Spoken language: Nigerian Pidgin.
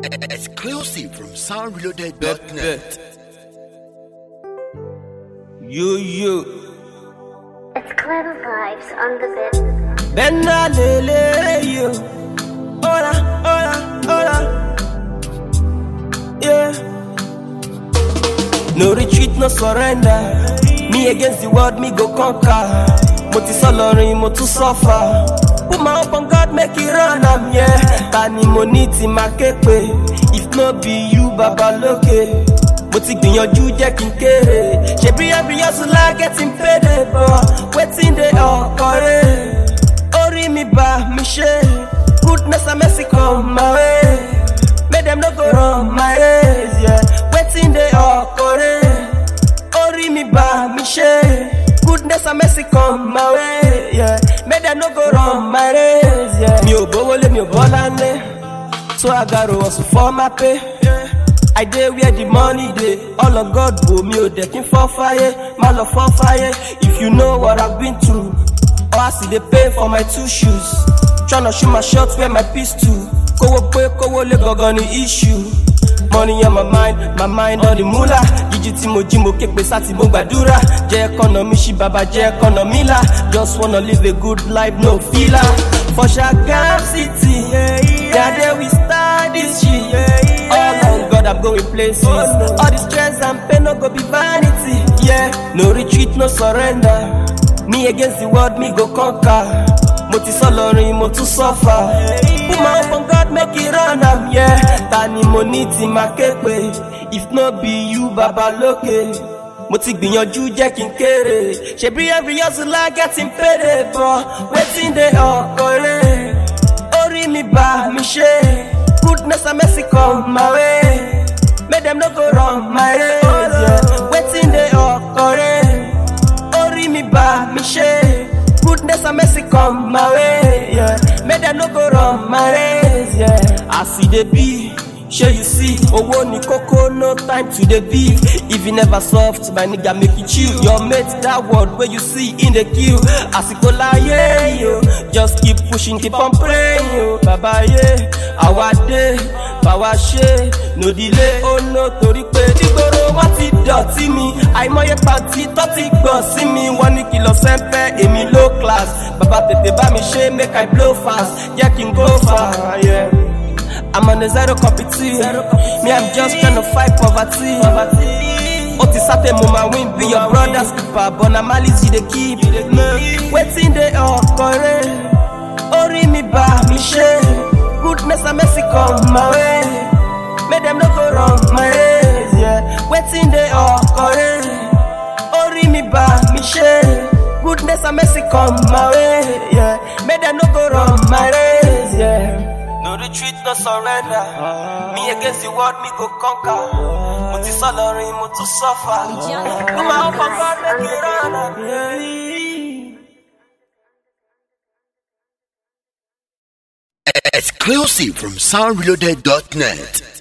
Exclusive from soundreloaded.net. Bet. You, you. It's clever vibes on the bit. Bena lele you. Hola, hola, hola. Yeah. No retreat, no surrender. Me against the world, me go conquer. Mo ti sọ lọrin, mo tún suffer. Put my hope on God, make it run am, yeah. Ta ni mo ní tí máa ké pé? If no be you, baba lókè. Mo ti gbìyànjú jẹ́ kí n kéré. Ṣebí every hustler getting paid, but wetin dey ọkọ̀rẹ́? Orí mi bá mi ṣe. Goodness and mercy come my way. Make them no go run my race, yeah. Wetin dey ọkọ̀rẹ́? Orí mi bá mi ṣe. Goodness and mercy come my way, yeah. Make them no go run my race, yeah. Mi ò gbówó lé mi ò bọ́lá lé. So I gotta hustle for my pay. I dey where the money dey. All of God bo mi ò dẹ̀ kí n fọ́ fáyé. Má lọ fọ́ fáyé. If you know what I've been through. Or I see dey pay for my two shoes. Tryna shoot my shot where my piece too. Kówó pé kówó lé gangan ni issue. Money on my mind, my mind on the moolah. Jíjí tí mo jí mo ké pé sátì mo gbàdúrà. Jẹ́ ẹ̀kọ́nà mi ṣí bàbá jẹ́ ẹ̀kọ́nà mi là. Just wanna live a good life, no filler. For Shagam City, yeah, there we start this shit. All on God, I'm going places. All the stress and pain no go be vanity. Yeah, no retreat, no surrender. Me against the world, me go conquer. Mo ti sọ lọrin, mo tún suffer. Put my hope on God, make it run am, yeah. Ta ni mo ní tí máa ké pé? If no be you, baba lókè. Mo ti gbìyànjú jẹ́ kí n kéré. Ṣebí every hustler getting paid, but wetin dey ọkọ̀rẹ́? Orí mi bá mi ṣe. Goodness and mercy come my way. Make them no go run my race, yeah. Wetin dey ọkọ̀rẹ́? Orí mi bá mi ṣe. Goodness and mercy come my way, yeah. Make them no go run my race, yeah. As e dey be, shey you see, owó ni kókó, no time to dey beef. If you never soft, my nigga make you chill. Your mate, that word wey you see in the queue. Àsìkò láyé yo, just keep pushing, keep on praying yo. Bàbá yé, àwa dé, bàwa ṣe, no delay, oh no, torí pé nígboro wọ́n ti dọ̀tí mi. Àìmọye pàtí tó ti gbọ̀n sí mi. Wọ́n ní kìlọ̀ sẹ́ńpẹ́, èmi low class. Bàbá tètè bá mi ṣe, make I blow fast, jẹ́ kí n go far. Yeah. I'm on a zero competition. Me, I'm just tryna fight poverty. Ó ti sátẹ̀ mo máa win be your brother's keeper but na malice you dey keep. Wetin dey ọkọ̀rẹ́? Orí mi bá mi ṣe. Goodness and mercy come my way. Make dem no go run my race. Yeah. Wetin dey ọkọ̀rẹ́? Orí mi bá mi ṣe. Goodness and mercy come my way. Yeah. Make dem no go run my race. Yeah. No retreat, no surrender. Me against the world, me go conquer. Mo ti sọ lọrin, mo tún suffer. Mo máa ń kọ́kọ́ lókè rán. Exclusive from soundreloaded.net.